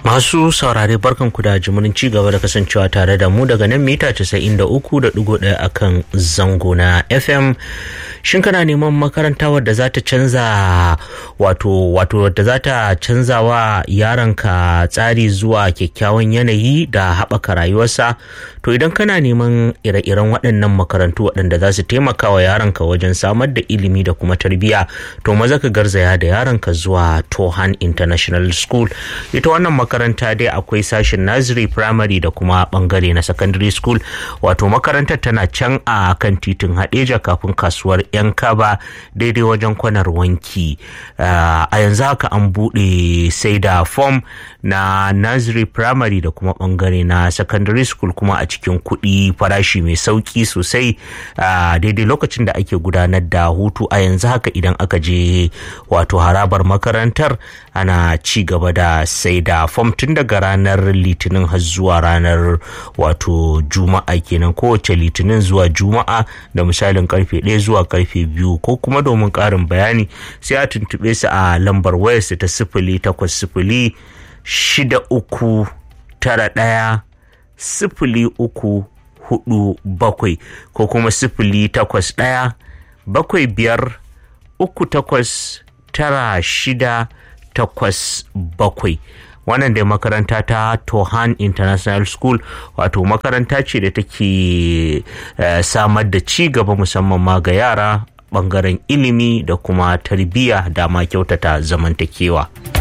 Masu saurare barkanku da jimurin ci gaba da kasancewa tare da mu daga nan mita 93.1 akan zango na FM. Shin kana neman makaranta wadda za ta canza wato wato wadda za ta canza wa yaronka tsari zuwa kyakkyawan yanayi da haɓaka rayuwarsa? To idan kana neman ire-iren waɗannan makarantu waɗanda za su taimaka wa yaronka wajen samar da ilimi da kuma tarbiyya to maza ka garzaya da yaronka zuwa Tohan International School. Ita wannan makaranta dai akwai sashen nursery primary da kuma bangare na secondary school wato makarantar tana can a kan titin hadeja kafin kasuwar yan kaba daidai wajen kwanar wanki a yanzu haka an buɗe sai da form na nursery primary da kuma bangare na secondary school kuma a cikin kuɗi farashi mai sauki sosai daidai lokacin da ake gudanar da hutu a yanzu haka idan aka je wato harabar makarantar ana ci gaba da sai da fom tun daga ranar litinin har zuwa ranar wato juma'a kenan kowace litinin zuwa juma'a da misalin karfe 1 zuwa karfe 2 ko kuma domin karin bayani sai a tuntube su a lambar wayarsu ta sifili takwas sifili shida uku tara ɗaya sifili uku hudu bakwai ko kuma sifili takwas ɗaya bakwai biyar uku takwas tara shida takwas bakwai wannan dai makaranta ta tohan international school wato makaranta ce da take uh, samar da ci gaba musamman ma ga yara bangaren ilimi da kuma tarbiyya da ma kyautata zamantakewa.